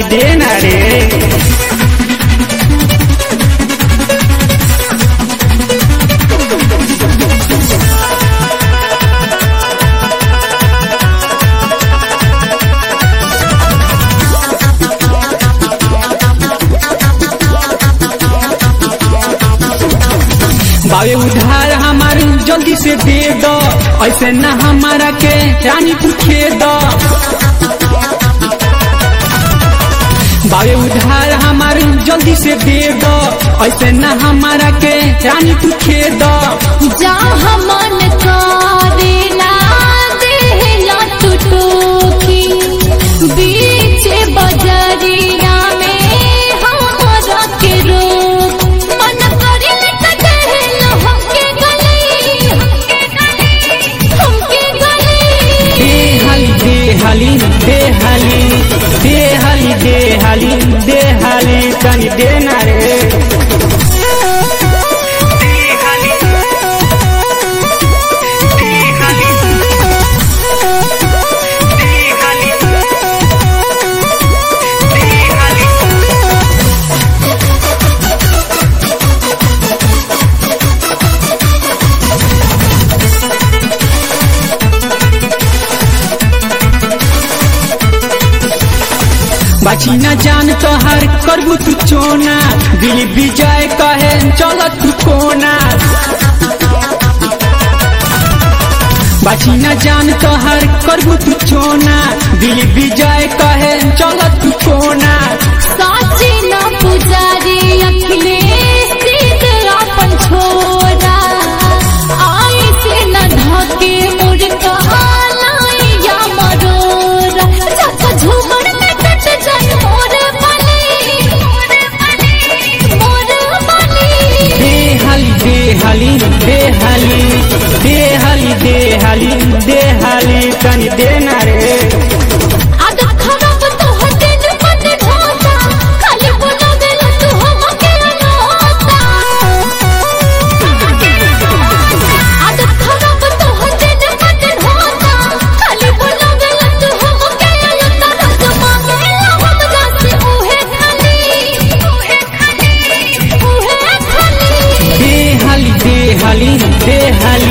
देना रे बाबे उधार हमार जल्दी से दे दो ऐसे न हमारा के रानी तू खे दो बाबे उधार हमार जल्दी से दे दो ऐसे न हमारा के रानी तू खे दो जहाँ मन करे ना देहला तू टोकी बीच बजरिया में हमरा के रोक मन करे त देहला हमके गली हमके गली देहाली देहाली देहाली देहाली देहाली देहाली तनी देना रे बाची न जान तोहर करबू तू चोना दिल विजय कहे चल तू कोना बाची न जान तोहर करबू तू चोना दिल विजय कहे चल तू कोना साची न पुजारी अखिलेश सीध अपन छोरा आई से न ढके मुर्गा लाइया मरोरा जब झूमर में कट जाए मोर बली मोर बली देहाली देहाली देहाली देहाली देहाली देहाली तनी देना रे आदत खराब तो हटे न पट ढोता खाली बोला देला तू हमके अनोता आदत खराब तो हटे न पट ढोता खाली बोला देला तू हमके अनोता रस मांगेला हम जासे उहे खाली उहे खाली उहे खाली देहाली देहाली देहाली